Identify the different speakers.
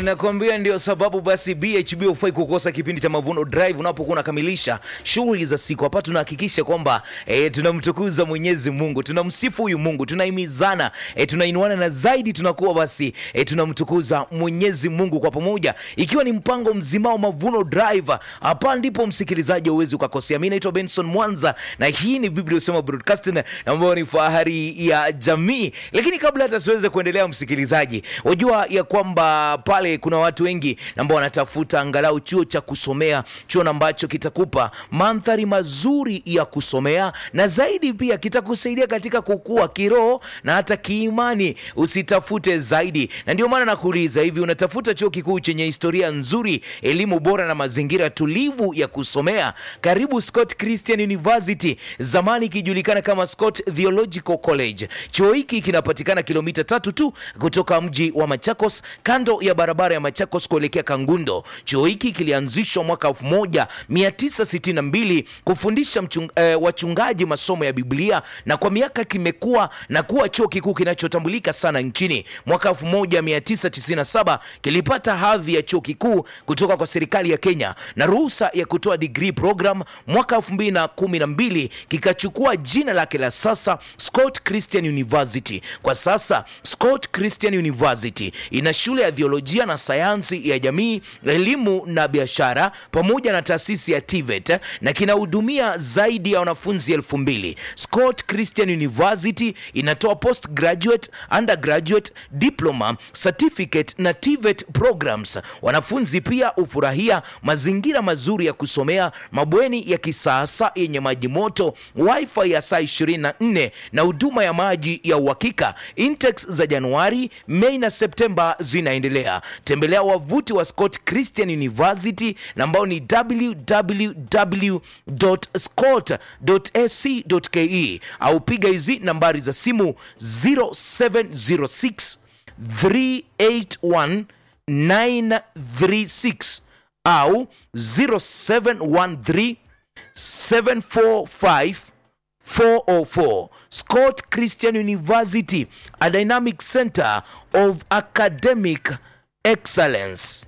Speaker 1: nakwambia ndio sababu basi BHB hufai kukosa kipindi cha Mavuno Drive unapokuwa unakamilisha shughuli za siku. Hapa tunahakikisha kwamba e, tunamtukuza Mwenyezi Mungu, tunamsifu huyu Mungu, tunahimizana e, tunainuana na zaidi tunakuwa basi e, tunamtukuza Mwenyezi Mungu kwa pamoja, ikiwa ni mpango mzima wa Mavuno Drive. Hapa ndipo msikilizaji hauwezi ukakosea. Mimi naitwa Benson Mwanza na hii ni Biblia Usema Broadcasting ambayo ni fahari ya jamii. Lakini kabla hata tuweze kuendelea, msikilizaji, wajua ya kwamba pale kuna watu wengi ambao wanatafuta angalau chuo cha kusomea, chuo ambacho kitakupa mandhari mazuri ya kusomea na zaidi pia kitakusaidia katika kukua kiroho na hata kiimani. Usitafute zaidi, na ndio maana nakuuliza hivi, unatafuta chuo kikuu chenye historia nzuri, elimu bora na mazingira tulivu ya kusomea? Karibu Scott Christian University, zamani ikijulikana kama Scott Theological College. Chuo hiki kinapatikana kilomita tatu tu kutoka mji wa Machakos, kando ya barabara ya Machakos kuelekea Kangundo. Chuo hiki kilianzishwa mwaka 1962 kufundisha mchung, eh, wachungaji masomo ya Biblia na kwa miaka kimekuwa na kuwa chuo kikuu kinachotambulika sana nchini. Mwaka 1997 kilipata hadhi ya chuo kikuu kutoka kwa serikali ya Kenya na ruhusa ya kutoa degree program. Mwaka 2012 kikachukua jina lake la sasa Scott Christian University. Kwa sasa Scott Christian University ina shule ya theolojia na sayansi ya jamii, elimu na biashara pamoja na taasisi ya TVET na kinahudumia zaidi ya wanafunzi elfu mbili. Scott Christian University inatoa postgraduate, undergraduate, diploma, certificate na TVET programs. Wanafunzi pia hufurahia mazingira mazuri ya kusomea, mabweni ya kisasa yenye maji moto, wifi ya saa 24 na huduma ya maji ya uhakika. Intex za Januari, Mei na Septemba zinaendelea. Tembelea wavuti wa Scott Christian University na ambao ni www.scott.ac.ke au piga hizi nambari za simu 0706 381 936 au 0713 745 404 Scott Christian University, a dynamic center of academic excellence.